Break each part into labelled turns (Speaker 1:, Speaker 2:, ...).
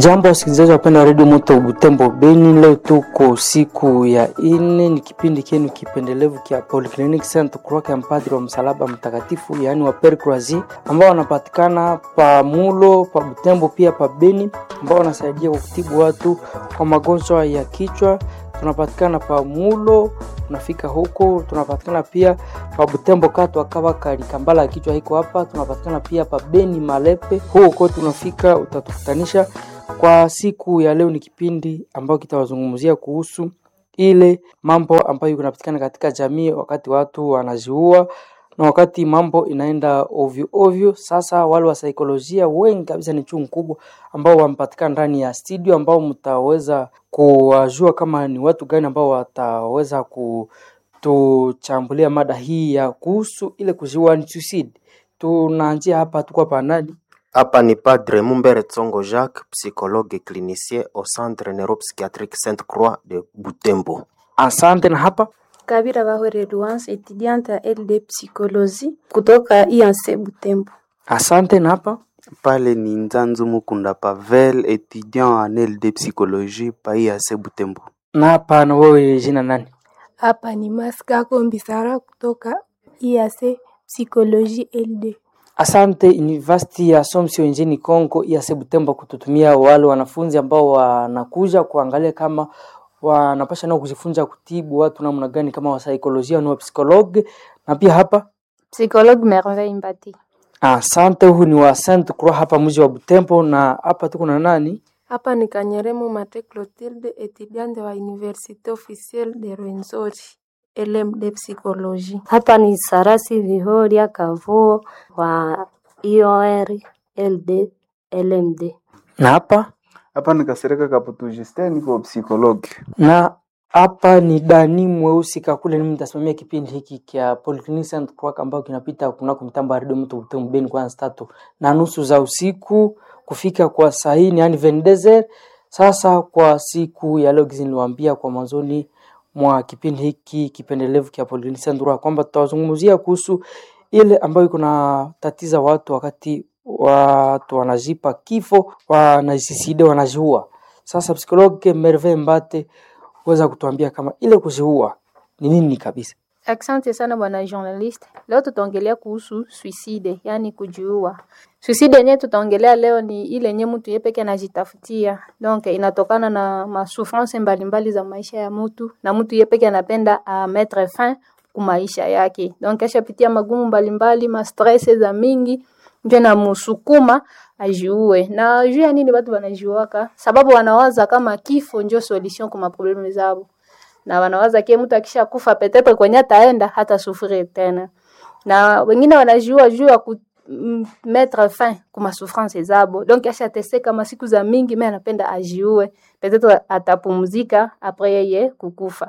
Speaker 1: Jambo wasikilizaji wapenda wa redio Moto Butembo Beni, leo tuko siku ya ine, ni kipindi kenu kipendelevu kia Polyclinic Saint Croix ya mpadri wa msalaba mtakatifu, yaani wa Pere Croisi, ambao wanapatikana pa Mulo pa Butembo pia pa Beni, ambao wanasaidia kwa kutibu watu kwa magonjwa ya kichwa. Tunapatikana pa Mulo, tunafika huko. Tunapatikana pia pa Butembo katu akawa kalikambala ya kichwa hiko hapa. Tunapatikana pia pa Beni Malepe, huko tunafika, utatukutanisha kwa siku ya leo. Ni kipindi ambayo kitawazungumzia kuhusu ile mambo ambayo kunapatikana katika jamii wakati watu wanaziua na wakati mambo inaenda ovyo ovyo. Sasa wale wa saikolojia wengi kabisa ni chungu kubwa ambao wamepatikana ndani ya studio, ambao mtaweza kuwajua kama ni watu gani ambao wataweza kutuchambulia mada hii ya kuhusu ile kuziua ni suicide. Tunaanzia hapa, tuko pa nani?
Speaker 2: Hapa ni Padre Mumbere Tsongo Jacques, psychologue clinicien au Centre Neuropsychiatrique Sainte Croix de Butembo.
Speaker 1: Asante. Na hapa
Speaker 3: Kabira Bahore Luance, étudiante à LD Psychologie kutoka IAC Butembo.
Speaker 1: asante. Na hapa
Speaker 4: Pale ni Nzanzu Mukunda Pavel, étudiant en LD psychologie pa IAC Butembo.
Speaker 1: na hapa, na wewe jina nani?
Speaker 5: Hapa ni Maskako Mbisara kutoka IAC Psychologie LD.
Speaker 1: Asante University ya Assumption nchini Kongo ya Butembo kututumia wale wanafunzi ambao wanakuja kuangalia kama wanapasha nao kujifunza kutibu watu namna gani, kama wa saikolojia na wa psikologi. Na pia hapa
Speaker 3: Psychologue Merveille Mbati.
Speaker 1: asante, huu ni wa Saint Croix hapa mji wa Butembo, na hapa tuko na nani?
Speaker 5: Hapa ni Kanyeremo Mate Clotilde, étudiante wa Université officielle de Rwenzori LMD Psychologie.
Speaker 6: Hapa ni Sarasi Vihoria Kavuo wa IOR LD LMD.
Speaker 1: Na hapa
Speaker 4: Hapa ni Kasereka Kaputu Justin, niko psychologue.
Speaker 1: na hapa ni Dani Mweusi Kakule, ni mtasimamia kipindi hiki kia Polyclinic Saint Croix ambao kinapita kunako mtambo wa redio mtu Butembo Beni kwanza tatu na nusu za usiku kufika kwa saa hii, yani vendezer. Sasa kwa siku ya leo, gizi niliwaambia kwa mwanzoni mwa kipindi hiki kipendelevu kia Polyclinic Saint Croix kwamba tutawazungumzia kuhusu ile ambayo iko na tatiza watu wakati watu wanajipa kifo, wanajiside, wanajiua. Sasa psikologe Merve Mbate weza kutuambia kama ile kuziua ni nini kabisa.
Speaker 3: Asante sana bwana journalist. Leo tutaongelea kuhusu suicide, yani kujiua. Suicide yenyewe tutaongelea leo ni ile yenyewe mtu yeye peke anajitafutia. Donc inatokana na masouffrance mbalimbali za maisha ya mtu na mtu yeye peke anapenda a mettre fin ku maisha yake. Donc ashapitia magumu mbalimbali, ma stress za mingi ndio namusukuma ajiue. Na juu ya nini watu wanajiuaka? Sababu wanawaza kama kifo ndio solution kwa maproblemu zao na wanawaza kie mtu akisha kufa petepe kwenye ataenda hata sufrir tena, na wengine wanajiua juu ya ku m- mettre fin kuma souffrance zabo, donc ashateseka masiku za mingi, mimi anapenda ajiue, peut-être atapumzika apres yeye kukufa.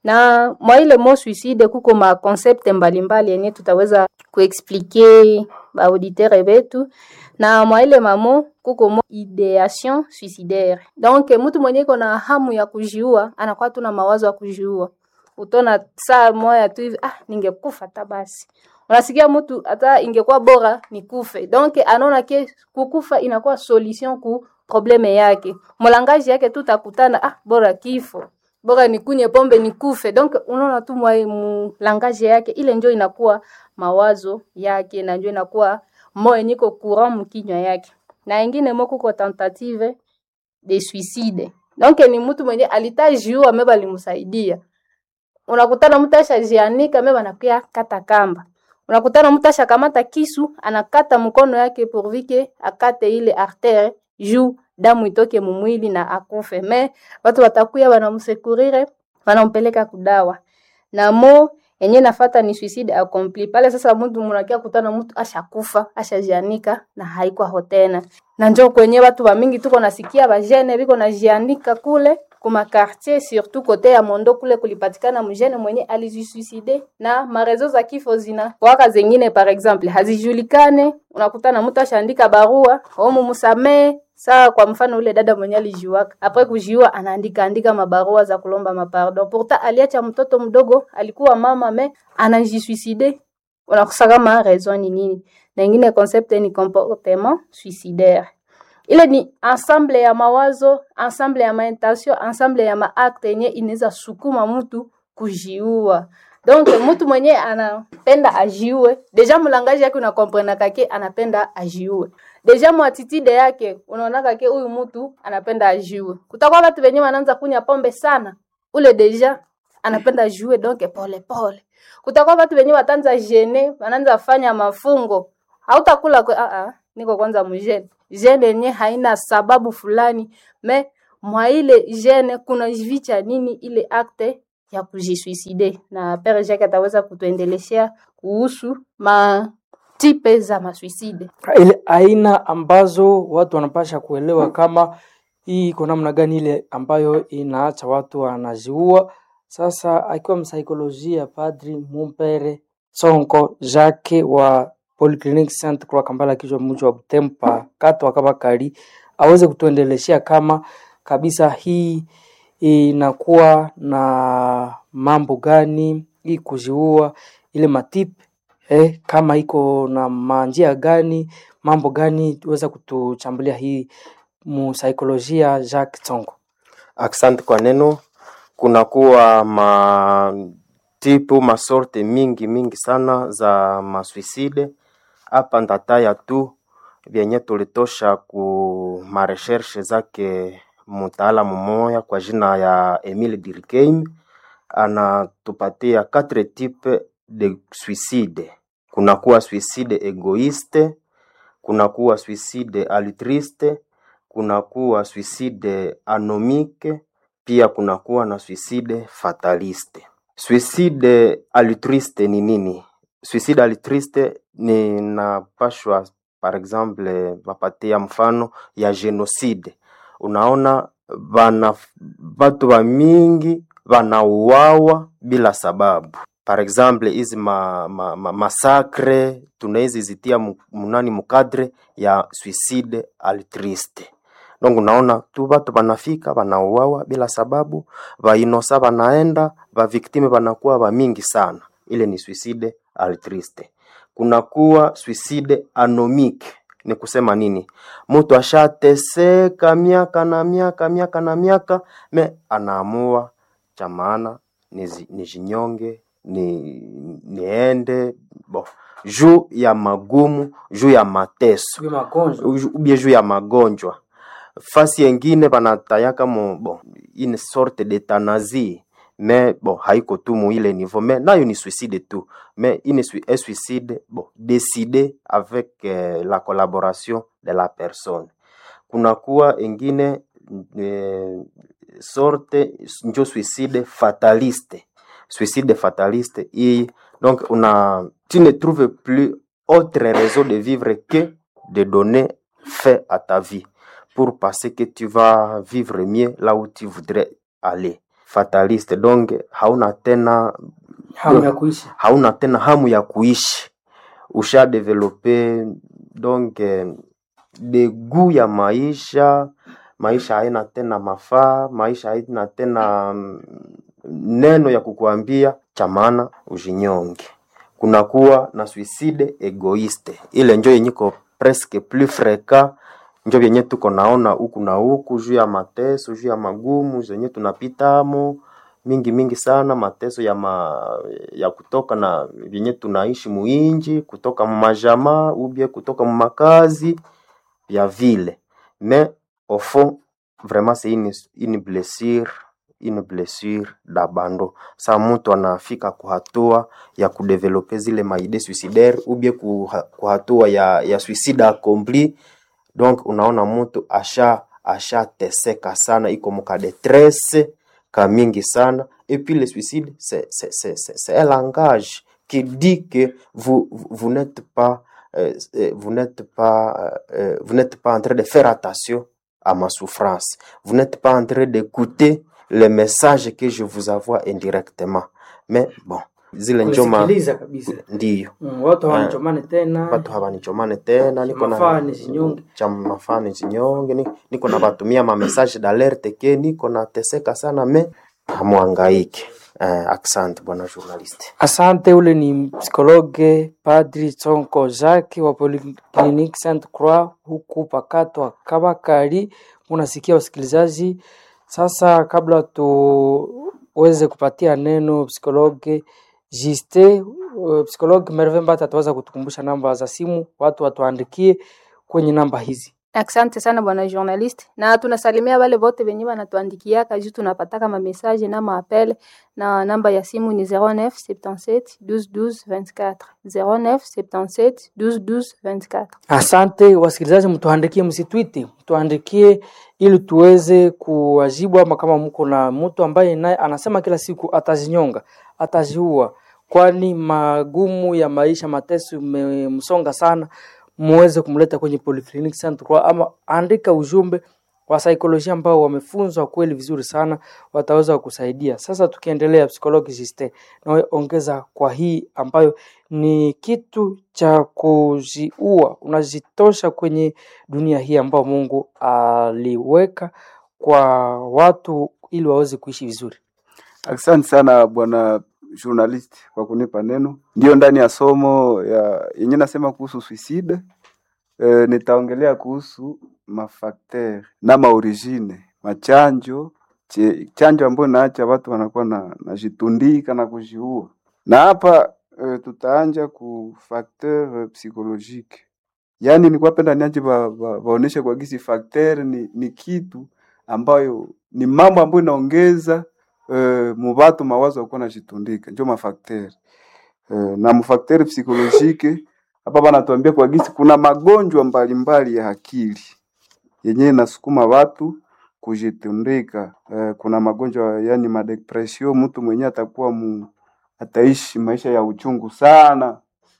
Speaker 3: Na mwa ile mo suicide kuko ma concept mbalimbali yenye tutaweza kuexplique ba auditeur betu na mwa ile mamo kuko mo ideation suicidaire. Donc mtu mwenye iko na hamu ya kujiua anakuwa tu na mawazo ya kujiua. Utona saa moya tu hivi, ah, ningekufa hata basi. Unasikia mtu hata ingekuwa bora nikufe. Donc anaona ke kukufa inakuwa solution ku probleme yake. Mlangaji yake tu takutana, ah, bora kifo. Bora nikunye pombe nikufe. Donc unaona tu mwa mlangaji yake ile ndio inakuwa mawazo yake na ndio inakuwa moyo niko courant mkinywa yake na ingine moko kwa tentative de suicide donc ni mtu mwenye alitajiua meba alimsaidia unakutana mtu ashajianika meba anakuya kata kamba unakutana mtu ashakamata kisu anakata mkono yake pourvike akate ile artere juu damu itoke mumwili na akufe me watu watakuya wanamsekurire wanampeleka kudawa na mo yenye nafata ni suicide accompli pale. Sasa mtu munakia kutana mtu ashakufa ashajianika na haiko tena, na njo kwenye watu wa mingi tuko nasikia bajene biko najianika kule kuma quartier surtout kote ya Mondo kule kulipatikana mjene mwenye alijisuicide na marezo za kifo zina waka zengine par exemple hazijulikane. Unakutana mtu ashaandika barua omu musamee Saa kwa mfano ule dada mwenye alijiwaka apres kujiua, anaandika andika mabarua za kulomba mapardon. Pourtant aliacha mtoto mdogo, alikuwa mama me anajisuicide. Unakosa kama raison ni nini? Na ingine concept ni comportement suicidaire. ile ni ensemble ya mawazo ensemble ya maintention ensemble ya maakte yenye inaweza sukuma mtu kujiua donc mtu mwenye anapenda ajiue deja mulangaji yake unakomprena kake anapenda ajiue deja mwatitide yake unaona kake huyu mtu anapenda ajiue kutakuwa watu wenye wanaanza kunya pombe sana ule deja anapenda ajiue donc pole pole kutakuwa watu wenye watanza jene wanaanza fanya mafungo hautakula kwe, ah, ah, niko kwanza mjene jene yenye haina sababu fulani me mwa ile jene kuna vicha nini ile akte ya kujisuicide na pere Jacques ataweza kutuendeleshea kuhusu matipe za masuicide.
Speaker 1: ile aina ambazo watu wanapasha kuelewa kama hii iko namna gani, ile ambayo inaacha watu wanaziua. Sasa akiwa msaikolojia Padri Mumpere Sonko Jacques wa Polyclinic Saint Croix Kampala, kichwa mji wa Butempa kata Wakabakari, aweze kutuendeleshea kama kabisa hii inakuwa na mambo gani hii kuziua ile matipe eh, kama iko na manjia gani mambo gani tuweza kutuchambulia hii musaikolojia Jacques Tsongo.
Speaker 2: Asante kwa neno. Kunakuwa matipu masorte mingi mingi sana za masuicide. Hapa ndataya tu vyenye tulitosha ku mareshershe zake mtaalamu mmoja kwa jina ya Emile Durkheim anatupatia quatre types de suicide. Kunakuwa suicide egoiste, kunakuwa suicide altruiste, kunakuwa suicide anomique, pia kunakuwa na suicide fataliste. Suicide altruiste ni nini? Suicide altruiste ni napashwa par exemple wapatia mfano ya genocide. Unaona bana batu ba mingi wanauawa bila sababu. Par exemple hizi ma, ma, ma, masakre tunawezi zitia mu- munani mukadre ya suicide altruiste. Donc unaona tu batu banafika banauawa bila sababu, bainosa banaenda, baviktime banakuwa ba mingi sana. Ile ni suicide altruiste. Kunakuwa suicide anomique. Ni kusema nini? Mtu ashateseka miaka na miaka miaka na miaka, me anaamua cha maana nizi- nijinyonge ni niende bo juu ya magumu juu ya mateso Uju- ubie juu ya magonjwa fasi yengine banatayaka mo bon une sorte d'euthanasie mais bon haiko tu mu ile niveau mais nayo ni suicide tu mais une sui- un suicide bon décidé avec euh, la collaboration de la personne kunakuwa ingine eh, sorte njo suicide fataliste suicide fataliste hii donc una tu ne trouves plus autre raison de vivre que de donner fin à ta vie pour penser que tu vas vivre mieux là où tu voudrais aller fataliste donc hauna tena
Speaker 1: hamu ya kuishi
Speaker 2: hauna tena hamu ya kuishi usha develope donc eh, degu ya maisha maisha haina tena mafaa maisha haina tena mm, neno ya kukuambia cha maana ujinyonge kunakuwa na suicide egoiste ile njo yenyiko presque plus fréquent njo vyenye tuko naona huku na huku juu ya mateso juu ya magumu zenye tunapitamo mingi mingi sana mateso ya ma, ya kutoka na vyenye tunaishi muinji kutoka mumajamaa ubie kutoka mumakazi vya vile mais au fond vraiment c'est une, une blessure une blessure d'abandon sa mtu anafika kuhatua ya kudevelope zile maide suicidaire ubie kuha- kuhatua ya, ya suicide accompli donc unaona mtu asha ashateseka sana iko muka detresse ka mingi sana et puis le suicide c'est c'est c'est c'est c'est un langage qui dit que vous vous vous n'êtes pas euh, euh, vous n'êtes pas euh, vous n'êtes pas en train de faire attention à ma souffrance vous n'êtes pas en train d'écouter le message que je vous envoie indirectement mais bon zile njoma
Speaker 1: kusikiliza kabisa
Speaker 2: ndiyo
Speaker 1: mm, watu hawanichomane tena
Speaker 2: watu hawanichomane tena niko na
Speaker 1: Mafaa nizinyonge.
Speaker 2: cha mafaa nizinyonge ni- niko na batumia ma message d'alerte ke niko nateseka sana me hamwangaike. Eh, asante bwana journalist.
Speaker 1: Asante. Ule ni psikologe Padri Tsonko Jacques wa Polyclinique Sainte Croix huku Pakato Kabakari. Unasikia wasikilizaji. Sasa kabla tuweze kupatia neno psikologe Juste, uh, psikologe Merve Mbata ataweza kutukumbusha namba za simu, watu watuandikie kwenye namba hizi.
Speaker 3: Asante sana bwana journalist, na tunasalimia wale wote wenye wanatuandikiaka juu tunapataka ma message na maapele, na namba ya simu ni 09 77 12 12 24 09 77 12 12 24.
Speaker 1: Asante wasikilizaji, mtuandikie, msitwiti, mtuandikie ili tuweze kuwajibu, ama kama mko na mtu ambaye naye anasema kila siku atazinyonga, ataziua, kwani magumu ya maisha, mateso imemsonga sana, muweze kumleta kwenye Polyclinic Sainte Croix, ama andika ujumbe wa saikolojia ambao wamefunzwa kweli vizuri sana, wataweza kukusaidia. Sasa tukiendelea, psychologist na ongeza kwa hii ambayo ni kitu cha kujiua, unajitosha kwenye dunia hii ambayo Mungu aliweka kwa watu ili waweze kuishi vizuri.
Speaker 7: Asante sana bwana journalist kwa kunipa neno. Ndio ndani ya somo ya yenye nasema kuhusu suicide e, nitaongelea kuhusu mafakter na maorigine machanjo che, chanjo ambayo naacha watu wanakuwa na najitundika na kujiua, na hapa e, tutaanja ku facteur psychologique, yaani nilikuwa penda niache ba, ba, baoneshe kwa gisi facteur ni, ni kitu ambayo ni mambo ambayo inaongeza uh, mubatu mawazo yakuwa najitundika njo mafakter uh, na mfakter psikolojike hapa banatuambia kwa gisi kuna magonjwa mbalimbali ya akili yenyewe nasukuma watu kujitundika. Uh, kuna magonjwa yani madepression, mtu mwenyewe atakuwa mu, ataishi maisha ya uchungu sana,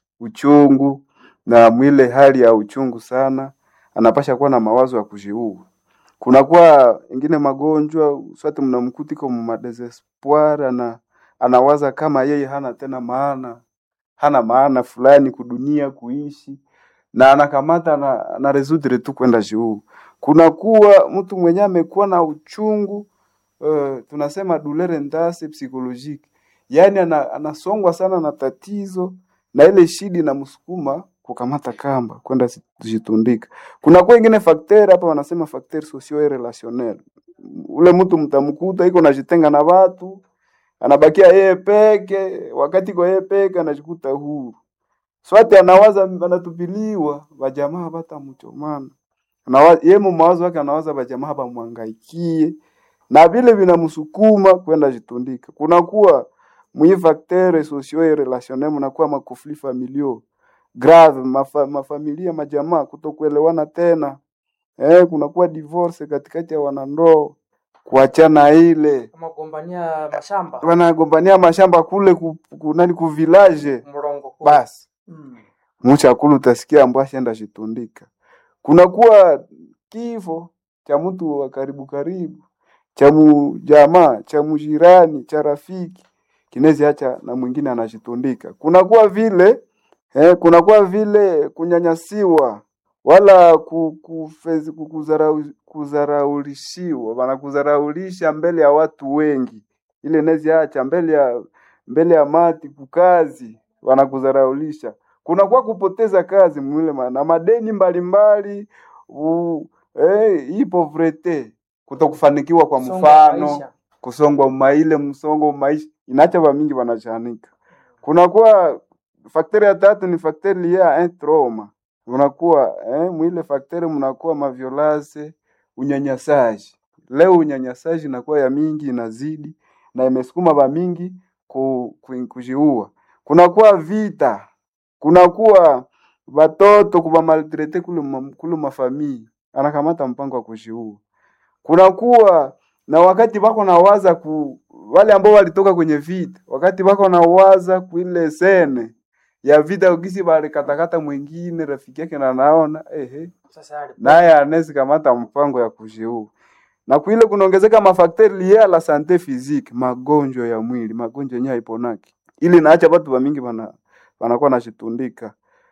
Speaker 7: uchungu na mwile hali ya uchungu sana, anapasha kuwa na mawazo ya kujiua kunakuwa ingine magonjwa swati mnamkuti kwa madesespoir ana anawaza kama yeye hana tena maana hana maana fulani kudunia kuishi na anakamata na, na resudre tu kwenda juu. Kunakuwa mtu mwenye amekuwa na uchungu uh, tunasema douleur ndase psychologique, yani ana, anasongwa sana na tatizo na ile shida inamsukuma kukamata kamba kwenda kujitundika. Kuna kwa ingine facteur hapa wanasema facteur socio et relationnel. Ule mtu mtamkuta iko najitenga na watu, anabakia yeye peke, wakati kwa yeye peke anajikuta huru. Swati anawaza anatupiliwa, bajamaa batamchomana. Anawaza yeye mawazo yake anawaza bajamaa bamwangaikie na vile vinamsukuma kwenda jitundika. Kuna kuwa mwi facteur socio et relationnel, mnakuwa makofli familiaux grave mafa, mafamilia majamaa kutokuelewana tena eh, kunakuwa divorce katikati ya wanandoa, kuachana ile
Speaker 1: Magombania mashamba
Speaker 7: wanagombania mashamba kule ku, ku, nani ku village
Speaker 1: mrongo kuu.
Speaker 7: basi
Speaker 1: Mm.
Speaker 7: mchakulu utasikia ambaye ashaenda jitundika. Kunakuwa kifo cha mtu wa karibu karibu, cha jamaa, cha mjirani, cha rafiki kinezi acha na mwingine anajitundika. Kunakuwa vile Eh, kunakuwa vile kunyanyasiwa wala ku- kufezi- kukuzarau- kuzaraulishiwa, wanakuzaraulisha mbele ya watu wengi, ile nezi acha mbele ya mbele ya mati kukazi, wanakuzaraulisha. Kunakuwa kupoteza kazi mwile ma- na madeni mbalimbali u- eh, hii povrete, kutokufanikiwa kwa
Speaker 1: Msongo wa
Speaker 7: mfano
Speaker 1: maisha.
Speaker 7: kusongwa maile msongo wa maisha inacha vamingi wanachanika. Kunakuwa fakteri ya tatu ni fakteri liye ya un trauma. Unakuwa eh, mwile fakteri mnakuwa maviolase, unyanyasaji. Leo unyanyasaji inakuwa ya mingi inazidi na imesukuma ba mingi ku, ku, kujiua. Kunakuwa vita, kunakuwa watoto kuba maltrete kule ma- kule mafamii, anakamata mpango wa kujiua. Kunakuwa na wakati bako nawaza ku wale ambao walitoka kwenye vita, wakati bako nawaza kuile sene ya vita ukisi balikatakata mwingine rafiki yake na naona ehe,
Speaker 1: Sasa yale
Speaker 7: naye anaweza kamata mpango ya kujiua. Na kuile kunaongezeka mafakteri liye a la sante physique, magonjwa ya mwili, magonjwa yenyewe haiponaki. Ili naacha watu wa mingi bana wanakuwa nashitundika.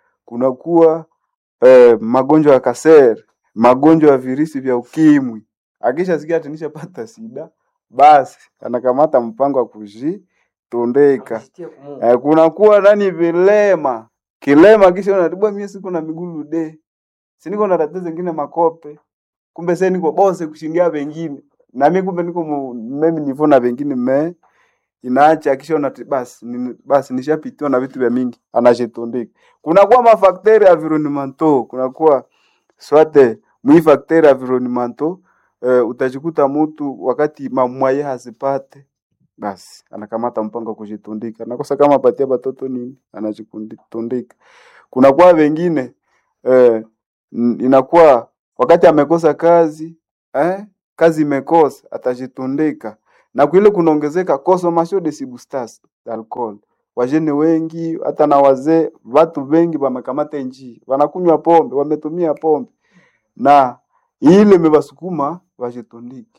Speaker 7: Kunakuwa eh, magonjwa ya kasere, magonjwa ya virusi vya ukimwi. Akisha sikia ati nishapata sida, basi anakamata mpango wa kujitondeka. Eh, kunakuwa nani vilema kilema, kisha unatibwa mie siko na migulu de siniko na tatizo zingine makope, kumbe sasa niko bose kushindia wengine na mimi kumbe niko mu- mimi nivo na wengine me inaacha kisha unati basi ni, basi nishapitiwa na vitu vya mingi anajitondeka. Kunakuwa mafakteri environnementaux, kunakuwa swate mwi fakteri environnementaux eh, utajikuta mtu wakati mamwaye hazipate basi anakamata mpango wa kujitundika, nakosa kama apatia batoto nini, anajitundika. Kunakuwa wengine eh, n- inakuwa wakati amekosa kazi eh, kazi imekosa atajitundika, na kwile kunaongezeka consommation de substances d'alcool. Wajene wengi hata na wazee, watu wengi wamekamata njii, wanakunywa pombe, wametumia pombe na ile imewasukuma wajitundike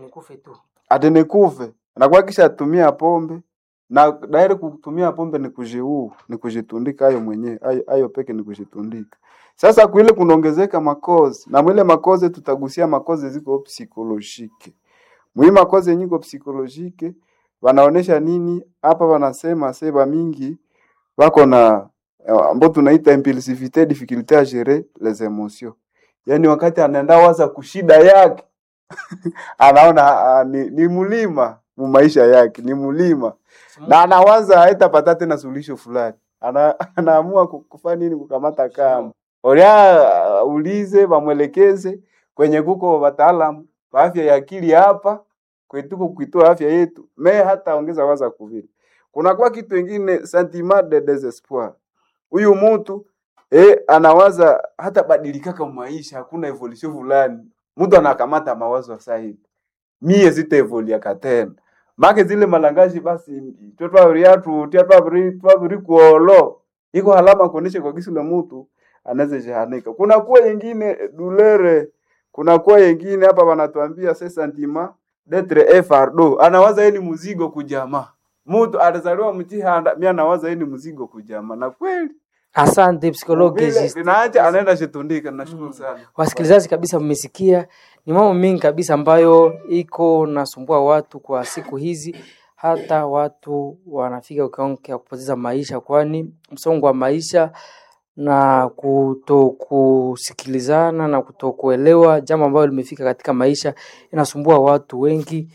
Speaker 7: atenekuve anakuwa kisha atumia pombe na dairi kutumia pombe ni kujiuu ni kujitundika ayo mwenyewe ayo, ayo peke ni kujitundika sasa kuile kunaongezeka makozi na mwile makozi tutagusia makozi ziko psikolojike mwi makozi yenye iko psikolojike wanaonesha nini hapa wanasema seba mingi wako na eh, ambao tunaita impulsivite difficulté à gérer les émotions yaani wakati anaenda waza kushida yake anaona ah, ni, ni mlima mu maisha yake ni mlima na anawaza haitapata tena suluhisho fulani ana, anaamua ku- kufanya nini kukamata kama oria uh, ulize bamwelekeze kwenye kuko wataalamu wa afya ya akili hapa kwetuko kuitoa afya yetu me hata ongeza waza kuvile kunakuwa kitu ingine sentiment de desespoir huyu mtu eh, anawaza hata badilikaka maisha hakuna evolution fulani mtu anakamata mawazo sahihi mie sitaevoliaka tena make zile malangaji basi twetwaviriatu tia twaviri kuolo iko halama kuonesha kwa kisi la mtu anaweza jahanika kuna kuwa yengine dulere kuna kuwa yengine hapa wanatuambia se sentiment d'etre un fardeau anawaza yeye ni mzigo kujamaa mtu alizaliwa mtihanda mi anawaza yeye ni mzigo kujamaa na kweli
Speaker 1: Asante psikologi
Speaker 7: vile
Speaker 1: Justin.
Speaker 7: vinaacha anaenda shitundika nashukuru sana
Speaker 1: Wasikilizaji kabisa, mmesikia ni mambo mengi kabisa ambayo iko nasumbua watu kwa siku hizi, hata watu wanafika kiwango cha kupoteza maisha, kwani msongo wa maisha na kutokusikilizana na kutokuelewa jambo ambalo limefika katika maisha inasumbua watu wengi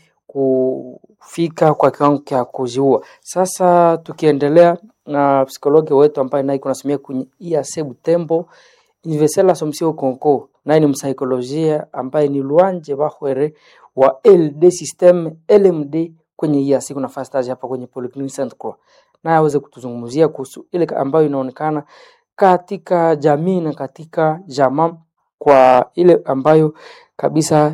Speaker 1: kufika kwa kiwango cha kujiua. Sasa tukiendelea na psikologi wetu ambaye naye kunasomia kwenye IAC Butembo Universel Assumption Conco, naye ni msaikolojia ambaye ni Luanje Bahwere wa LD System LMD kwenye IAC. Kuna fast stage hapa kwenye Polyclinic Saint Croix, naye aweze kutuzungumzia kuhusu ile ambayo inaonekana katika jamii na katika jamaa kwa ile ambayo kabisa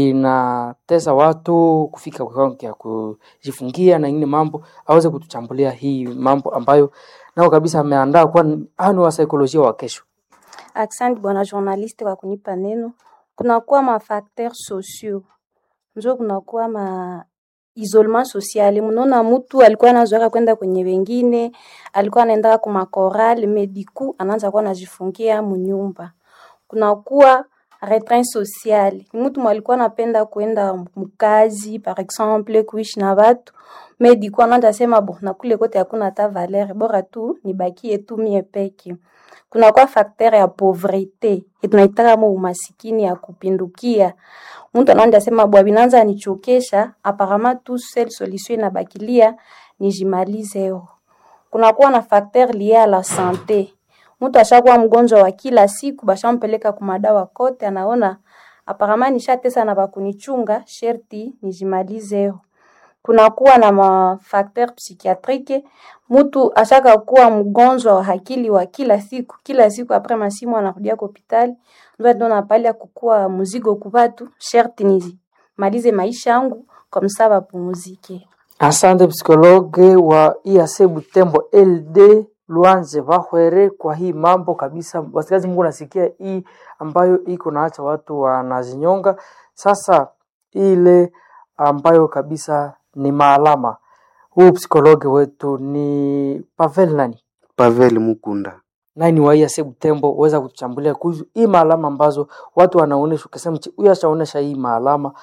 Speaker 1: inatesa watu kufika kwa kiwango cha kujifungia na ingine mambo, aweze kutuchambulia hii mambo ambayo nao kabisa ameandaa kwa hao ni wasaikolojia wa kesho.
Speaker 6: Asante bwana journaliste kwa kunipa neno. Kunakuwa mafacteur sociaux, njo kunakuwa ma isolement social. Mnaona mtu alikuwa anazoea kwenda kwenye wengine, alikuwa anaenda kwa makoral mediku, anaanza kuwa anajifungia munyumba. Kunakuwa retrait social, ni mtu mwalikuwa anapenda kwenda mkazi par exemple, kuishi na watu mediku, anaanza sema bo, na kule kote hakuna hata valeur, bora tu nibakie tu mie peke kunakuwa facteur ya pauvrete tunaitaka mo umasikini ya kupindukia. Mtu anaenda sema bwa binanza nichokesha, aparama tu seule solution inabakilia nijimalize yo. Kunakuwa na facteur lié à la santé. Mtu ashakuwa mgonjwa wa kila siku, bashampeleka kumadawa kote, anaona aparama nishatesa na bakunichunga, sherti nijimalize yo kunakuwa na mafakteur psychiatrique. Mtu ashaka kuwa mgonjwa wa akili wa kila siku kila siku, apres masimu anarudia kwa hospitali, ndio ndo napalia kukuwa mzigo kubatu, sherti nizimalize maisha yangu kwa msaa bapumuzike.
Speaker 1: Asante psikologe wa IAC Butembo LD Luanze Bahwere kwa hii mambo kabisa. Wasikilizaji, Mungu nasikia hii ambayo iko naacha watu wanazinyonga. Sasa ile ambayo kabisa ni maalama, huu psikologe wetu ni Pavel nani
Speaker 4: Pavel Mukunda.
Speaker 1: naye ni wa IAC Butembo, uweza kutuchambulia kuhusu hii maalama ambazo watu wanaonesha, ukisema "Chi, huyu ashaonesha hii maalama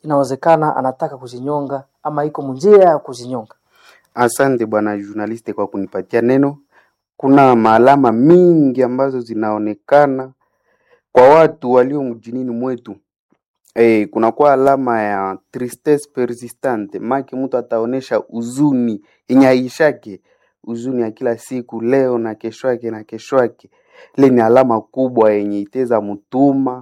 Speaker 1: inawezekana anataka kuzinyonga ama iko munjia ya kuzinyonga.
Speaker 4: Asante bwana journaliste kwa kunipatia neno. Kuna maalama mingi ambazo zinaonekana kwa watu walio mjinini mwetu. Eh, kunakuwa alama ya tristesse persistante, maki mtu ataonesha huzuni yenye haishake, huzuni ya kila siku, leo na kesho yake na kesho yake. Ile ni alama kubwa yenye iteza mtuma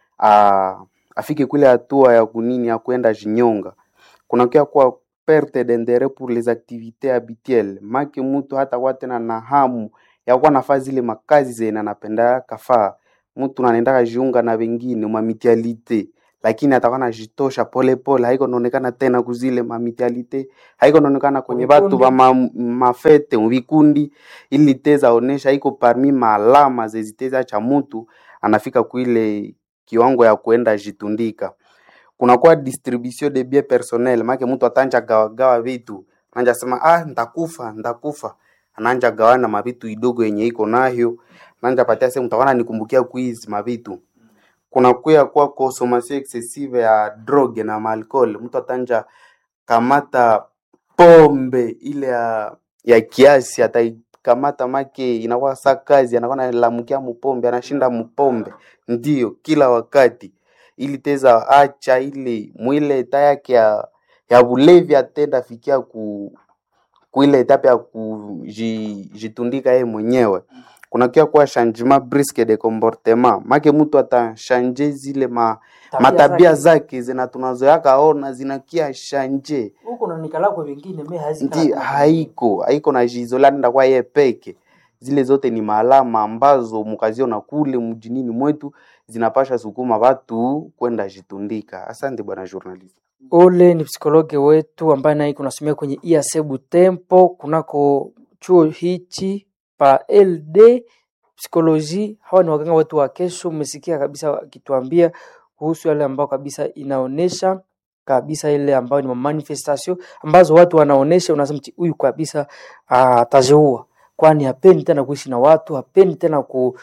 Speaker 4: a, afike kule hatua ya kunini ya kwenda jinyonga. Kunakuwa kwa perte d'interet pour les activités habituelles, maki mtu hata kwa tena na hamu ya kuwa nafaa zile makazi zenye anapenda kafaa. Mtu anaendaka jiunga na wengine mamitialite lakini atakuwa najitosha polepole, haiko naonekana tena kuzile mamitialite, haiko naonekana kwenye batu ba ma, mafete mvikundi, ili teza onesha iko parmi maalama zeziteza cha mutu anafika kuile kiwango ya kuenda jitundika. Kunakuwa distribution de bien personnel, make mtu atanja gawa gawa vitu, ananja sema ah, ndakufa ndakufa, ananja gawana mavitu idogo yenye iko nayo, ananja patia sema utaona nikumbukia kuizi mavitu kunakuya kwa consommation excessive ya drogue na maalcool. Mtu atanja kamata pombe ile ya, ya kiasi, ataikamata make inakuwa sa kazi, anakuwa nalamukia mupombe, anashinda mupombe ndio kila wakati, ili teza acha ile mwile eta yake ya, ya bulevi atenda fikia ku kuile etape ya kujitundika yeye mwenyewe kunakia kuwa changement brusque de comportement make mtu atashanje zile ma,
Speaker 1: Tabia
Speaker 4: matabia
Speaker 1: zake.
Speaker 4: zake zina tunazoyaka ona zinakia shanje
Speaker 1: Huko na nikala kwa wengine me hazikala
Speaker 4: ndi
Speaker 1: kwa wengine.
Speaker 4: haiko haiko na jizola nda kwa ye peke zile zote ni maalama ambazo mukaziona kule mjinini mwetu zinapasha sukuma watu kwenda jitundika asante bwana journalist
Speaker 1: Ule ni psikologe wetu ambaye naye kunasomea kwenye IAC Butembo kunako chuo hichi pa LD psikoloji. Hawa ni waganga wetu wa kesho. Mmesikia kabisa wakituambia kuhusu yale ambao kabisa inaonesha kabisa ile ambayo ni manifestation ambazo watu wanaonesha, unasema "Ti, huyu kabisa ah, ataziua, kwani hapendi tena kuishi na watu, hapendi tena ku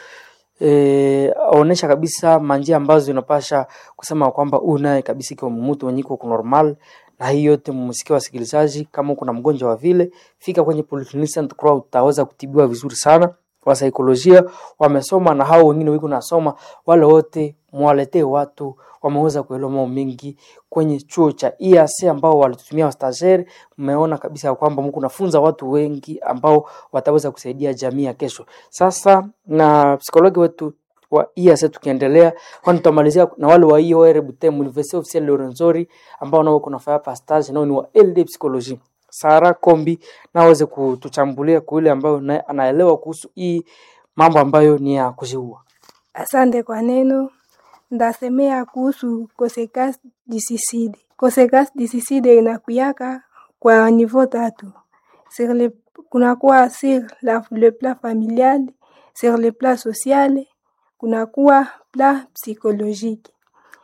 Speaker 1: eh, onesha kabisa manjia ambazo zinapasha kusema kwamba huyu naye kabisa ikiwa mtu mwenye iko normal. Na hii yote mmesikia wasikilizaji, kama uko na mgonjwa wa vile, fika kwenye Polyclinic Saint Croix, utaweza kutibiwa vizuri sana. Wa saikolojia wamesoma na hao wengine wiko nasoma, wale wote mwaletee watu wameweza kuelewa mambo mengi kwenye chuo cha IAC ambao walitutumia wastageri. Mmeona kabisa ya kwamba mko nafunza watu wengi ambao wataweza kusaidia jamii ya kesho. Sasa na psikologi wetu wa IAC tukiendelea, kwani tutamalizia na wale wa IOR Butembo University Officiel Lorenzori ambao nao kuna fanya pastage nao ni wa LD Psychology. Sara Kombi na aweze kutuchambulia kwa yule ambayo naye anaelewa kuhusu hii mambo ambayo ni ya kuziua.
Speaker 8: Asante kwa neno. Ndasemea kuhusu consequence du suicide. Consequence du suicide inakuyaka kwa niveau tatu. Sur le, kunakuwa sur la, le plan familial, sur le plan social, kunakuwa plan psychologique.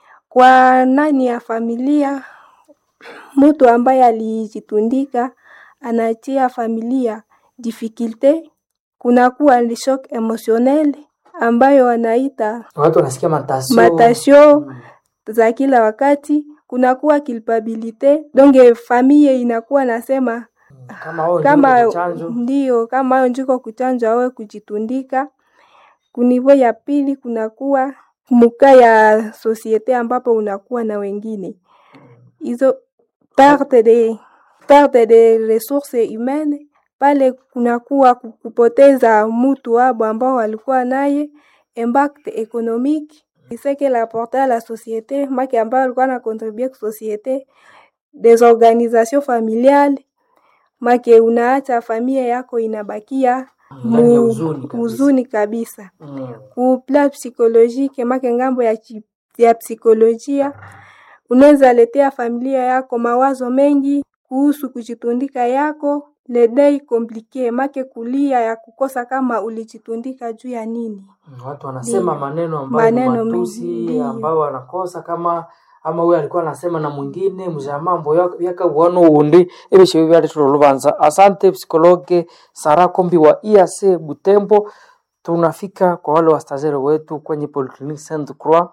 Speaker 8: Kwa nani ya familia, mtu ambaye alijitundika anatia familia difficulte, kunakuwa le shock emotionnel ambayo wanaita
Speaker 1: Watu wanasikia matasio
Speaker 8: matasio za kila wakati, kunakuwa culpabilite, donc famille inakuwa nasema
Speaker 1: kama wao
Speaker 8: kama
Speaker 1: ndio chanjo
Speaker 8: ndio kama hayo njiko kuchanjwa awe kujitundika. Kunivo ya pili kunakuwa muka ya sosiete ambapo unakuwa na wengine hizo perte de perte de ressources humaines pale kunakuwa ku- kupoteza mutu wabo ambao walikuwa naye, impact économique c'est que l'apporter à la société make ambao walikuwa na contribuer ku société des organisations familiales make unaacha familia yako inabakia
Speaker 1: Ndani ya
Speaker 8: mu-
Speaker 1: huzuni kabisa.
Speaker 8: huzuni kabisa
Speaker 1: mm.
Speaker 8: ku plan psychologique make ngambo ya, chi- ya psikolojia unaweza letea familia yako mawazo mengi kuhusu kujitundika yako ledei komplike make kulia ya kukosa kama ulijitundika juu ya nini
Speaker 1: Mm, watu wanasema
Speaker 8: Ndio.
Speaker 1: maneno ambayo ni
Speaker 8: Maneno mengi,
Speaker 1: matusi
Speaker 8: ndio.
Speaker 1: ambayo wanakosa kama ama huyo alikuwa anasema na mwingine mja mambo yakabwana undi ebisho byali tulolubanza asante psikologe Sara Kombi wa IAC Butembo tunafika kwa wale wastazere wetu kwenye Polyclinic Saint Croix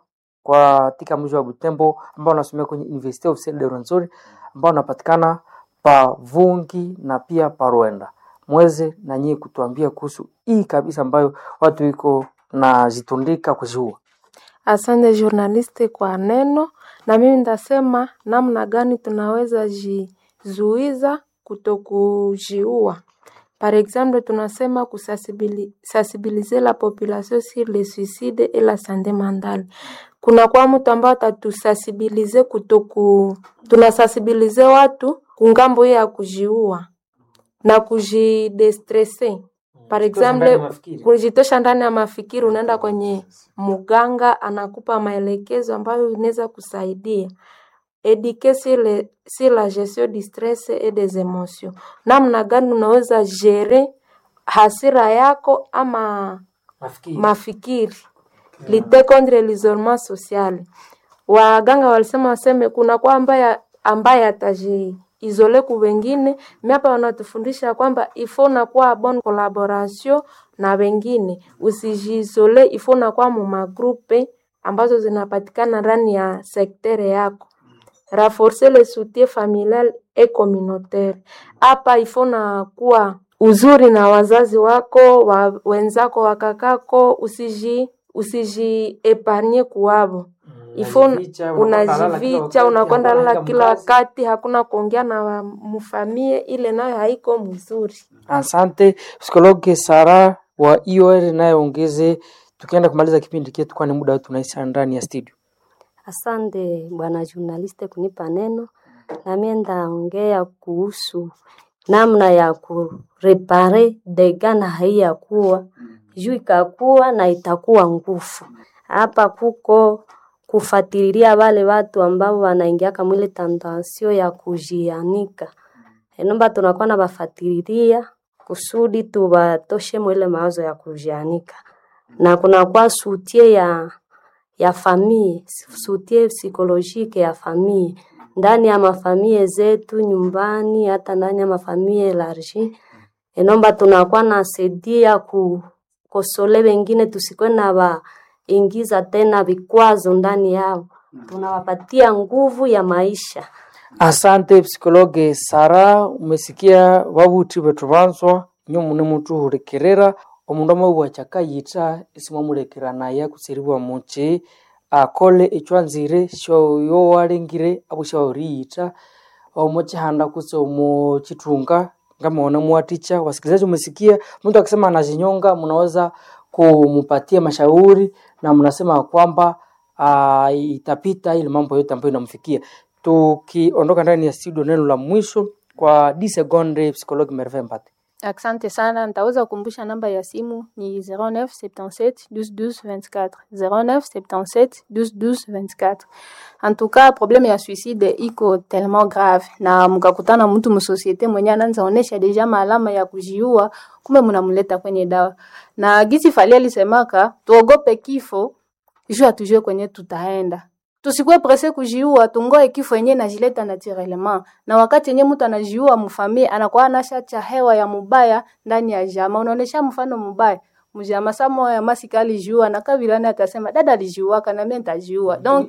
Speaker 1: kwa katika mji wa Butembo ambao wanasomea kwenye Universite Officielle de Rwenzori ambao wanapatikana pa Vungi na pia pa Rwenda. Mweze na nyie kutuambia kuhusu hii kabisa ambayo watu iko na zitundika kuziua.
Speaker 5: Asante journaliste kwa neno, na mimi nitasema namna gani tunaweza jizuiza kutokujiua. Par exemple, tunasema kusensibiliser la population sur le suicide et la santé mentale. Kuna kwa mtu ambao atatusensibilize kutoku, tunasensibilize watu kungambo hiyo ya kujiua na kujidestresse. Par exemple, kujitosha ndani ya mafikiri, unaenda kwenye muganga anakupa maelekezo ambayo inaweza kusaidia eduquer sur, le, sur la gestion du stress et des emotions, namna gani unaweza jere hasira yako ama
Speaker 1: Nafikiri.
Speaker 5: mafikiri lite contre l'isolement social. Waganga walisema waseme kuna kwa ambaye ambaye atajiizole ku wengine, mi hapa wanatufundisha kwamba ifo nakuwa bon collaboration na wengine, usijiizole, ifo nakuwa mu magrupe ambazo zinapatikana ndani ya sektere yako renforcer le soutien familial et communautaire. Hapa ifo na kuwa uzuri na wazazi wako wa, wenzako wakakako, usiji usiji epargne kuwavo ifo
Speaker 1: Unajificha, unakwenda lala kila
Speaker 5: unajivicha,
Speaker 1: wakati,
Speaker 5: unakwenda
Speaker 1: hakuna
Speaker 5: lala
Speaker 1: hata
Speaker 5: kila
Speaker 1: mkazi.
Speaker 5: wakati, hakuna kuongea na wa- mfamie, ile nayo haiko mzuri.
Speaker 1: Asante psikologi Sara wa IOR nayeongeze, tukienda kumaliza kipindi chetu, kwani muda wetu unaisha ndani ya studio.
Speaker 9: Asante bwana journaliste kunipa neno, na mimi ndaongea kuhusu namna ya kurepare dega na haiyakuwa juu ikakuwa na itakuwa nguvu. Hapa kuko kufatililia wale watu ambao wanaingiaka mwile tandansio ya kujianika, enomba tunakuwa na bafatililia kusudi tubatoshe mwile mawazo ya kujianika, na kunakuwa sutie ya ya famille, soutien psychologique ya famille ndani ya mafamie zetu nyumbani, hata ndani ya mafamie elargi. Enomba tunakuwa na saidia kukosole wengine, tusikuwe na waingiza tena vikwazo ndani yao, tunawapatia nguvu ya maisha.
Speaker 1: Asante psikologe Sara, umesikia wabuti betu banswa nyo mune mutu hurekerera omundu amabua chakayita isimwamurekera naye kuseriwa muchi akole echwanzire shoyo walengire abo shaoriyita omo chihanda kuse omo chitunga ngamaona muwaticha wasikilizaji umesikia mtu akisema anajinyonga mnaweza kumupatia mashauri na mnasema kwamba uh, itapita ile mambo yote ambayo inamfikia tukiondoka ndani ya studio neno la mwisho kwa d seconde psikologi merve mbate
Speaker 3: Asante sana, nitaweza kukumbusha namba ya simu ni 0977 12 12 24 0977 12 12 24. En tout cas, problème ya suicide iko tellement grave, na mkakutana mtu msosiete mwenye anaanza onesha deja maalama ya kujiua, kumbe mnamleta kwenye dawa. Na gisi Fally alisemaka tuogope kifo juu hatujue kwenye tutaenda tusikuwe presse kujiua, tungoe kifo yenyewe najileta naturellement. Na wakati yenyewe mtu anajiua mfamie, anakuwa anashacha hewa ya mubaya ndani ya jama. Unaonesha mfano mubaya mjama samo ya masika alijiua na kabilani atasema dada alijiua kana mimi nitajiua. Donc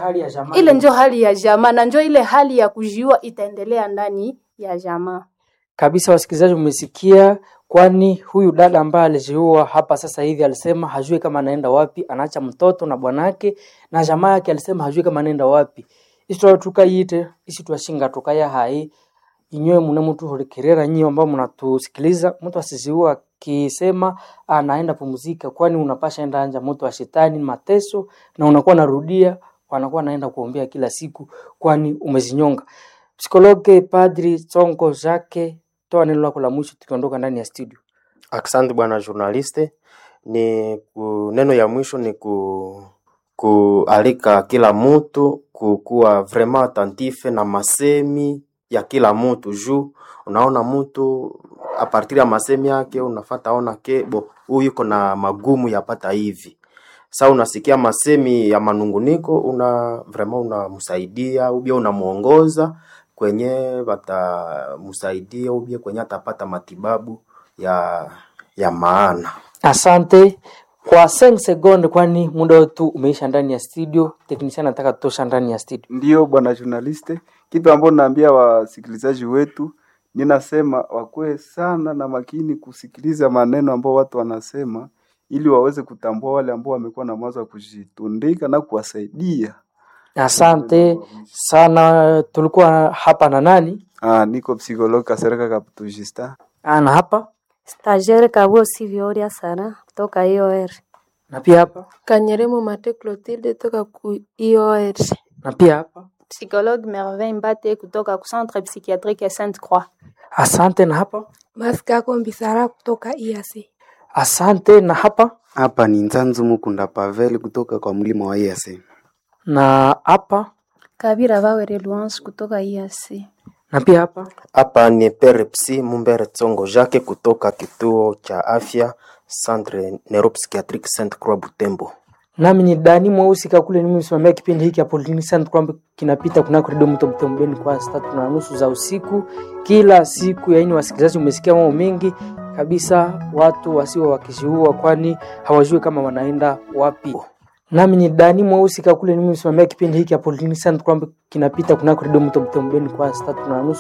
Speaker 3: ile njo hali ya jamaa na njo ile hali ya kujiua itaendelea ndani ya jamaa.
Speaker 1: kabisa. Wasikilizaji, umesikia, kwani huyu dada ambaye alijiua hapa sasa hivi alisema hajui kama anaenda wapi, anaacha mtoto na bwanake na jamaa yake, alisema hajui kama anaenda wapi. Isi tukayite isi twashinga tukaya hai inywe mune mtu hulikerera nyinyi ambao mnatusikiliza, mtu asiziua akisema anaenda pumzika, kwani unapasha enda anja moto wa shetani mateso, na unakuwa narudia, wanakuwa naenda kuombea kila siku, kwani umezinyonga. Psikologe Padri Tsongo Jake, toa neno lako la mwisho tukiondoka ndani ya studio.
Speaker 2: Asante bwana journaliste. Ni ku, neno ya mwisho ni ku, kualika kila mtu kukuwa vraiment attentif na masemi ya kila mtu juu unaona mtu a partir ya masemi yake unafata ona ke bo huyu yuko na magumu yapata hivi sa unasikia masemi ya manunguniko una vraiment unamsaidia ubia unamuongoza kwenye watamsaidia ubia kwenye atapata matibabu ya ya maana
Speaker 1: Asante kwa 5 sekunde, kwani muda wetu umeisha ndani ya studio. Teknisia anataka tutosha ndani ya studio.
Speaker 7: Ndiyo bwana journaliste, kitu ambacho naambia wasikilizaji wetu, ninasema wakuwe sana na makini kusikiliza maneno ambao watu wanasema, ili waweze kutambua wale ambao wamekuwa na mawazo ya kujitundika na kuwasaidia.
Speaker 1: Asante sana. Tulikuwa hapa na nani?
Speaker 7: Ah, niko psikologi Kasereka Kaptujista.
Speaker 1: Ah, na hapa
Speaker 9: Stagiaire Kabuo Sivyoria Sara kutoka IOR.
Speaker 1: na pia hapa
Speaker 5: Kanyeremo Mate Clotilde toka ku IOR.
Speaker 1: na pia hapa.
Speaker 3: Psychologue Merveille Mbate kutoka ku Centre Psychiatrique ya Sainte Croix.
Speaker 1: Asante na hapa.
Speaker 8: Maskako Mbisara kutoka IAC.
Speaker 1: Asante na hapa
Speaker 4: Hapa ni Nzanzu Mukunda Pavel kutoka kwa mlima wa IAC.
Speaker 1: na hapa
Speaker 6: Kabira Bawere Luance kutoka IAC.
Speaker 1: na pia hapa.
Speaker 2: Hapa ni Perepsi Mumbere Tsongo Jacques kutoka kituo cha afya Centre Neuropsychiatrique Sainte Croix Butembo.
Speaker 1: Nami ni Dani Mweusi Kakule, ni msimamia kipindi hiki hapo Polyclinic kwamba kinapita kunako redio Mto Mtembeni kwa saa tatu na nusu za usiku kila siku. Yaani wasikilizaji, umesikia mambo mengi kabisa, watu wasio wakishuhua, kwani hawajui kama wanaenda wapi. Nami ni Dani Mweusi Kakule, ni msimamia kipindi hiki hapo Polyclinic kwamba kinapita kunako redio Mto Mtembeni kwa saa tatu na nusu